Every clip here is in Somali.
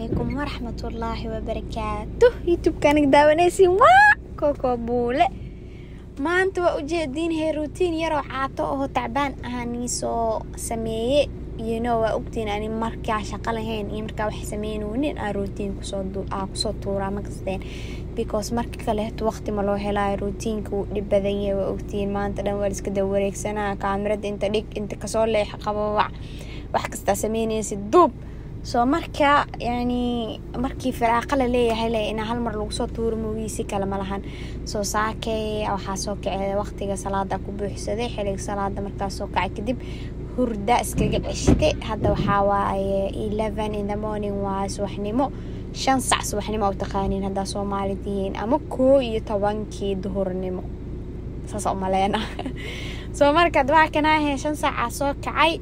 calaykum waraxmatullaahi wabarakaatuh youtube-kanig daawanaysiin waa koko buule maanta waa ujeediin hee ruutiin yaroo caato oo tacbaan ahanii soo sameeye iyano waa ogtiin ani markaa shaqo lahayn iyo markaa wax sameynoonin aa ruutiin aa kusoo tuuraa makasteen because marka kaleeto waqti ma loo helaayo ruutiinka wuu dhib badan yahay waa ogtiin maanta dhan waa liska daba wareegsanaa kaamirada inta dhig inta kasoo leexa qababac wax kastaa sameynaysid duub soo marka yani markii firaaqa la leeyahay le inaa hal mar lagu soo tuuro moogiisi kale ma lahan soo saakay waxaa soo kacay waqtiga salaada ku buuxsaday xiliga salaada markaa soo kacay kadib hurda iskaga ceshte hadda waxaa waaye eleven in the morning waa subaxnimo shan sac subaxnimo u taqaaniin haddaa soomaali tihiin ama koo iyo tobankii duhurnimo saas umaleena soo marka dabaakanaahe shan saacaa soo kacay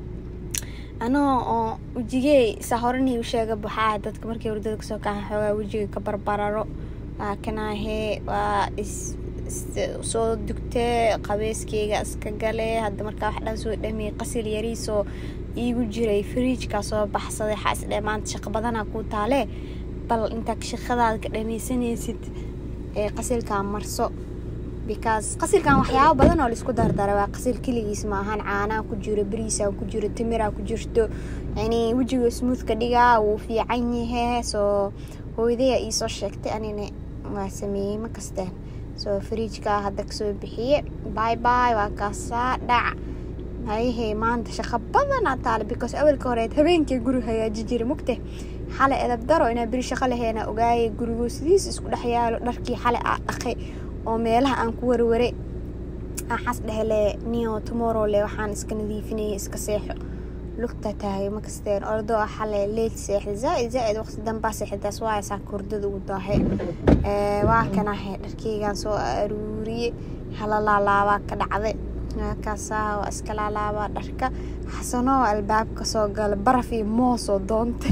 anoo oo wejigey saa horanii u sheega baxaa dadka markii hurdada kasoo kaca xoogaa wejiga ka barbararo waa kanaahe waa soo dugtee qabeyskeyga iska gale hadda markaa wax dhan soo dhamiyey qasil yariisoo iigu jiray fariijkaa soo baxsaday waxaa isdhe maanta shaqo badanaa kuu taalee bal intaa shaqadaada ka dhamaysanaysid ee qasilkaa marso because qasilkan waxyaabo badan oo laisku dardara waa qasil keligiis maahan caanaa ku jiro bariisaa ku jiro timiraa ku jirto yani wejiga smoothka dhigaa wuu fiican yahe soo hooydaya iisoo sheegtay anina waa sameeyey ma kasteen soo fariijkaa hadda kasoo bixiye bay bay waa kaasaa dhac hayahey maanta shaqo badanaa taale because awalka horeed habeenkii guri hagaaji jira mugte xale edab daro inaa beri shaqo laheena ogaayay gurigoo sidiis isku dhex yaalo dharkii xale aa dhaqay oo meelaha aan ku warware axas dhehele nio tomorrow le waxaan iska nadiifinayay iska seexo lugta tahay makasteen ordoo ah xale leed seexda zaaid zaaid waqti dambaa seexdaas waaya saa kordada ugu daahe waa kanahe dharkeygaan soo aruuriye hala laalaabaa ka dhacday kaasaa waa iska laalaabaa dharka xasanoo albaabka soo gala baraf iyo moosoo doontay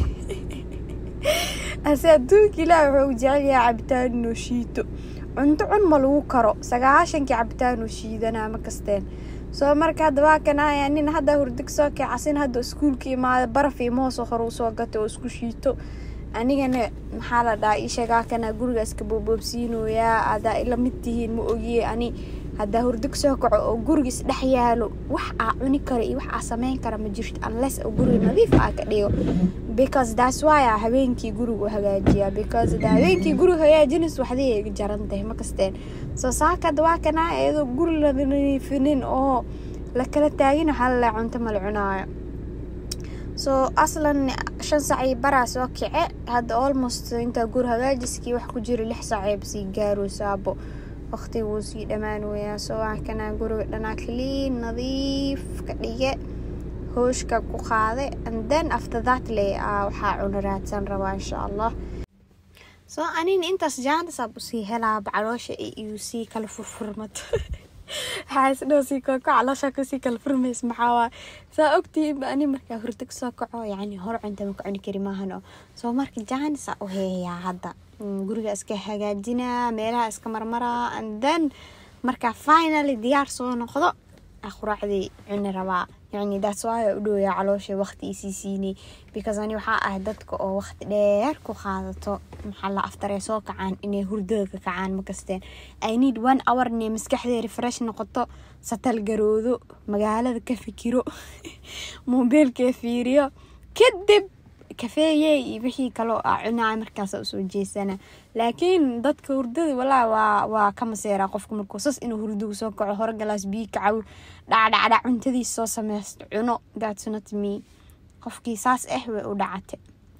ase adduunka ilaah wuxuu u jecel yahay cabitaan inoo shiito cunto cun ma lagu karo sagaashankii cabitaanuu shiidanaa ma kasteen soo marka hadda waa kanaya nin hadda hurdig soo kacasin hadda iskuulka imaada baraf iyo moosoo hore usoo gatay oo isku shiito anigana maxaa la dhahaa isheegaa kana guriga iska boobboobsiinoyaa adaa ila mid tihiin ma ogiye ani haddaa hurdig soo kaco oo guriga isdhex yaalo wax aa cuni kara iyo wax aa sameyn kara ma jirto unless oo guriga nadiif aa ka dhigo because that's why a habeenkii guriga u hagaajiyaa because da habeenkii guriga hagaajinays waxday iga jaran tahay ma kasteen soo saakada waa kana iyadoo guri la nadiifinin oo la kala taagin waxaa lalaa cunto mala cunaayo soo aslan shan sacii baraa soo kice hadda almost intaa guri hagaajiskii wax ku jira lix saceeb sii gaaro saabo waqtiga wuu sii dhammaan weyaa soo waa kanaa guriga dhanaa clean nadiif ka dhige hooshka ku qaade and then after that le waxaa cuno raadsan rabaa insha allah soo anina intaas jaantasaab usii helaaba caloosha iyu sii kala furfurmato waxaa isdhow sii koko caloosha kasii kala furmays maxaa saa ogtihiinba ani markaa hurdo kasoo kaco yani hor cunta ma ka cuni kari maahano soo marka jaanisa u heeyaa hadda guriga iska hagaajinaa meelaha iska marmaraa and then markaa finally diyaar soo noqdo quraacdii cuni rabaa yani daas waaya u dhowyaa caloosha waqti isii siinay because ani waxaa ahay dadka oo waqti dheer ku qaadato maxaa la aftaree soo kacaan inay hurdada ka kacaan ma kasteen i need one hour inay maskaxdee refresh noqoto satal garoodo magaalada ka fikiro moobeelkee fiiriyo kadib kafeeye iyo wixii kaloo a cunaa markaasa usoo jeesana laakiin dadka hurdada walaa waa waa ka maseeraa qofka markuu sas inuu hurdugu soo kaco hore galaas biyo kacaw dhacdhacdha cuntadiis soo sameysto cuno that's not me qofkii saas ah way u dhacate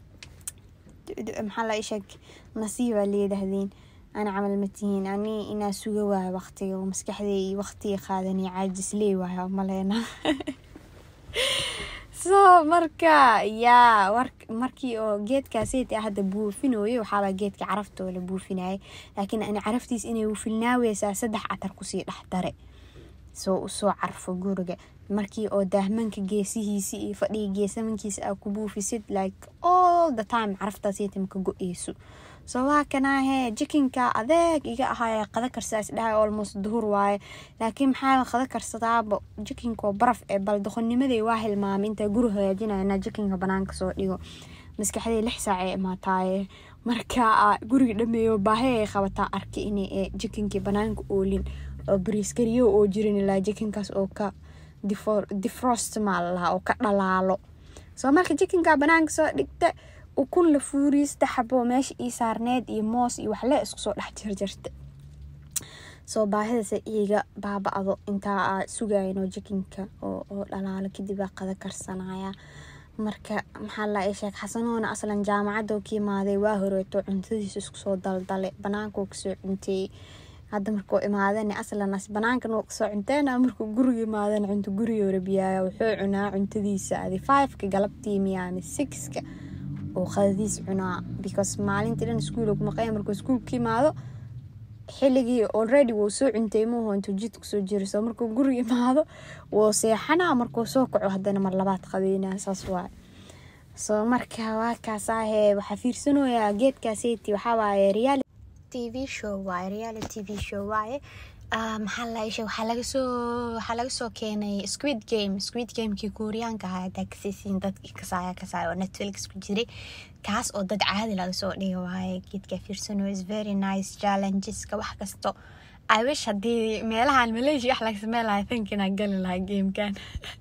maxaa la isheeg nasiibaa leedahdeen ana camal ma tihiin ani inaa suga waayo waqtiga maskaxdey iyo waqtiga qaadani caajis lee waayo maleena so marka yaa markii oo geedkaaseti hadda buufinayo waxaabaa geedka caraftoo la buufinayay laakiin ani caraftiis inay ufilnaaweysaa saddex catar kusii dhex dare soo usoo carfo guriga markii oo daahmanka geesihiisi iyo fadhiga geesamankiisa aa ku buufisid like all the time caraftaaseti maka go-eyso soo waa kanaahe jikinka adeeg iga ahaay qada karsaa isdhahay almost duhur waaye laakiin maxaa qada karsadaaba jikinkoo baraf ee bal doqonnimaday waa hilmaamay intaa guri hagaajinaya inaa jikinka banaanka soo dhigo maskaxdee lix saac ee imaataaye marka guriga dhameeyo baahi ay qabataa arka inay jikinkii banaanka oolin oo bariiskariyo oo jirin ilaa jikinkaas oo ka defrost maa lalahaa oo ka dhalaalo soo marka jikinka banaanka soo dhigta ukun la fuuriye saddex xabo meesha ii saarneed iyo moos iyo waxle isku soo dhex jarjarta soo baahidase iiga baaba-do intaa sugayno jikinka oo dhalaalo kadib aa qada karsanaya marka maxaa la ii sheeg xasanoona aslan jaamacadoo ka imaaday waa horeeto cuntadiisa isku soo daldale banaankaoo kasoo cunteeyey hadda markuu imaadana aslan banaankan wuu kasoo cunteena markuu guriga imaadana cunto gurigoo rabiyaaya wuxuu cunaa cuntadiisa adi fiveka galabtii miyaami sixka oo qadadiis cunaa because maalintii dhan iskuul ku maqanya markuu iskuulka imaado xilligii already wuu soo cuntay muuhu intuu jid kusoo jira soo markuu guriga imaado wuu seexanaa markuu soo kaco haddana mar labaad qadeynaa saas waay soo marka waa kaasaahe waxaa fiirsanayaa geedkaaseti waxaa waaye reality tv show waaye reality tv show waaye maxaa la ishe waxaa laga soo waxaa laga soo keenay squid game squid gamekii kuuriyaanka ahaa hadaa kasaysiin dadkii kasaaya kasaaya oo netflix ku jiray kaas oo dad caadi laga soo dhiga waaye geedka fiirsano is very nice challengeska wax kasto i wish haddii meelahan malaysia wax laga samey lahaa think inaan gali lahaa gamekan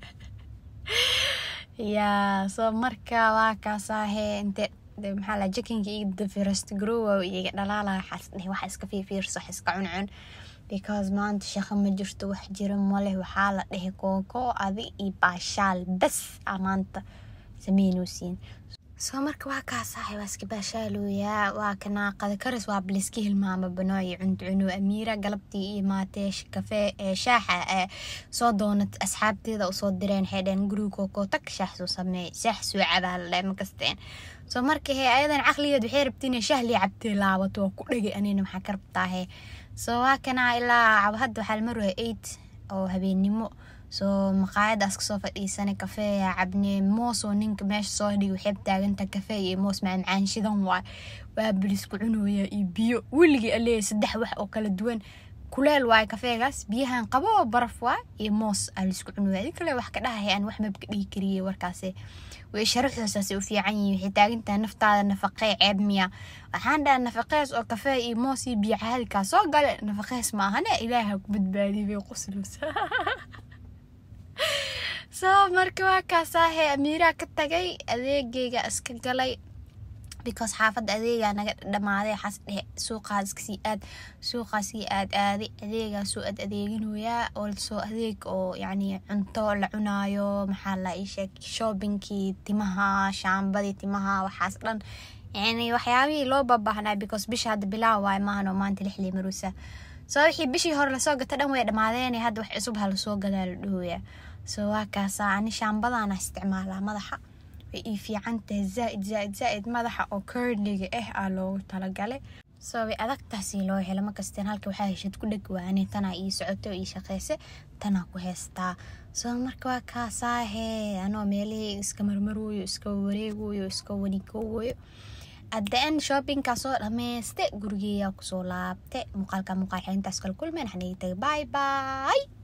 ya so marka waa kaasaahe inte maxaa la jikinka iyo first grow iyaga dhalaala waxaas dheh wax iska fiifiirso wax iska cuncun because maanta shaqo ma jirto wax jira maleh waxaa la dhehe kooko adi iyo baashaal bas a maanta sameynosiin soo marka waa kaasahay waa iska baashaalooyaa waa kana qada karis waa bliska hilmaama banooyi cunto cuno amiira galabtii iyo maatee kafee ee shaaxa ee soo doonat asxaabteeda usoo direen xeedheen guriga kooko tag shaax soo sameey shaax soo cabaa la dheh makasteen soo marka hee ayadan caqligeed waxay rabtiin shahlii cabtee laabato waa ku dhegay anina maxaa ka rabtaa hee soo waa kana ilaa hadda waxaa la marwaya eight oo habeennimo soo maqaayadaas kasoo fadhiisanay kafeeya cabne moos oo ninka meesha soo dhigi waxay taaganta kafee iyo moos macmacaan shidan waay waa bilisku cunooya iyo biyo weligii aleeyahay saddex wax oo kala duwan kuleel waaye kafeegaas biyahan qabo oo baraf waa iyo moos aa laisku cunooya adi kale wax ka dhahay aan wax mabka dhigi kariye warkaasi way sharaxoosaasay u fiican yihiin waxay taagantahay naftaada nafaqee ceeb miya waxaan dhaha nafaqees oo kafee iyo moos iyo biyo caadikaa soo gale nafaqees maahane ilaaha ku badbaadiy bay quslusa soo marka waa kaasaahe amiiraa ka tagay adeegeyga iska galay because xaafadda adeegaa naga dhamaaday waxaas dhehe suuqaas iskasii aad suuqaasii aad aaday adeegaasoo aad adeeginoyaa olsoo adeeg oo yacni cunto la cunaayo maxaa la ii sheeg shoobinkii timaha shaambadii timaha waxaas dhan yani waxyaabihii loo babaahnaa because bisha hadda bilaaw waay maahanoo maanta lixlii marusa soo wixii bishii hore lasoo gata dhan way dhammaadeen hadda wax cusub ha lasoo gadaa la dhahoya soo waa kaasaa ani shaambadaana isticmaalaa madaxa way ii fiican tahay zaaid zaaid zaaid madaxa oo curliga ah aa loogu talagalay soo way adagtaasi loo helo makasteen halka waxaa heshad ku dheg waane tanaa ii socoto ii shaqeyse tanaa ku heystaa soo marka waa kaasaahe anoo meelihii iska marmarooyo iska wareegoyo iska wanigooyo adda-en shoppingkaa soo dhameyste gurigeeyaa kusoo laabte muuqaalka muuqaal xelintaas kala kulmeen waxaan igi tagay bye bye